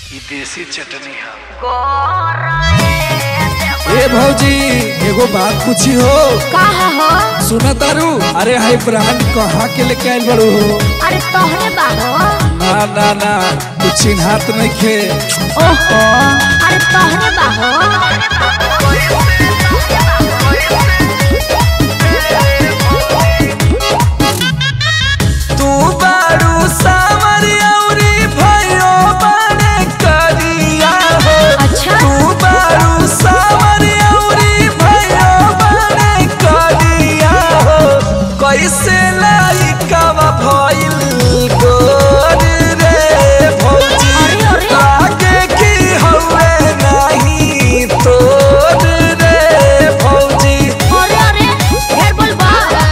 ई देसी चटनी है ए भौजी एगो बात पूछी हो कहा हो सुना तारू अरे हाई ब्रांड कहाँ के लेके आइल बड़ू हो अरे तोहरे बाहो ना ना ना तू चिन्हात नहीं खे ओहो अरे तोहरे बाहो तू बारू सावर औरी भयो बने करिया हो अच्छा तू बारू सावर औरी भयो बने करिया हो कैसे लाइकवा भइल गोर रे भौजी अरे, अरे। लागे कि हवे नहीं तोर रे भौजी अरे अरे ढेर बोलबा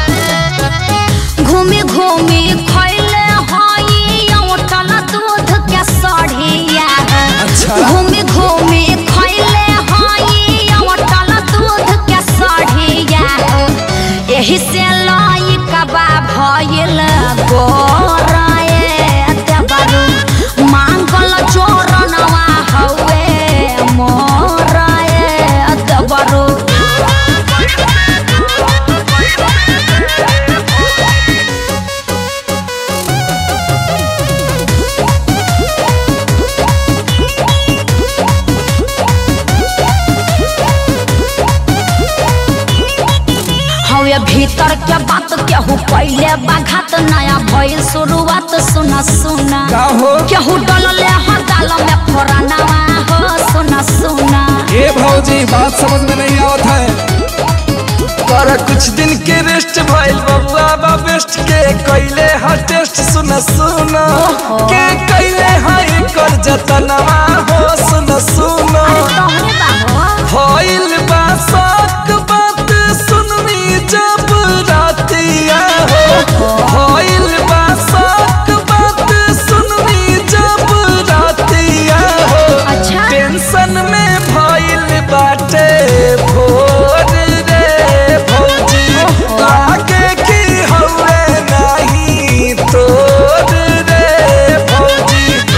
घूमी घूमी खैले हई औटल दूध के सढ़िया अच्छा। घूमी घूमी खैले हई औटल दूध के सढ़िया एही से लाई कबा भइल गोराए देवरू मांगल चोरनवा हवे मोराए देवरू हवे भीतर के बात केहू पहले बाघात नया भइल शुरुआत सुना सुना का हो केहू डलले ह दाल में फोरनवा हो सुना सुना ए भौजी बात समझ में नहीं आवत है कर कुछ दिन के रेस्ट भइल बबुआ बा बेस्ट के कैले ह टेस्ट सुन सुन के कैले ह कर जतनवा हो सुन सुन अरे तोहरे बाबू भइल बा शक बात सुननी जब रातिया हो भइल बा शक बात सुननी जब रातिया हो अच्छा टेंशन में भइल बाटे भोर रे भौजी लागे कि हवे नहीं तोर रे भौजी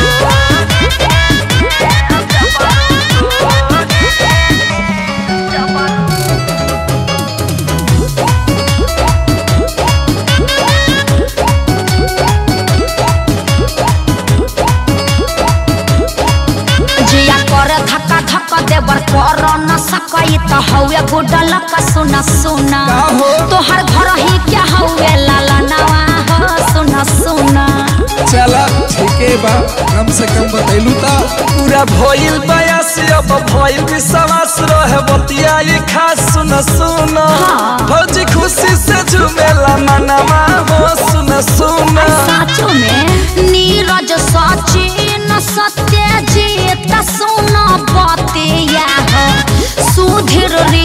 जिया करे धक्का धक्का देवर कर न सकई त हवे गुडल का सुना सुना का हो? तोहर घर ही क्या हवे लाला नवा हो सुना सुना चला ठीके बा कम से कम बतैलू ता पूरा भइल बयास अब भइल विश्वास रहे बतिया ये खास सुन सुन हाँ। भौजी खुशी से झूमेला मनवा हो सुन सुन साचो में नीरज सचिन सत्य जीत सुन बतिया हो सुधीर रे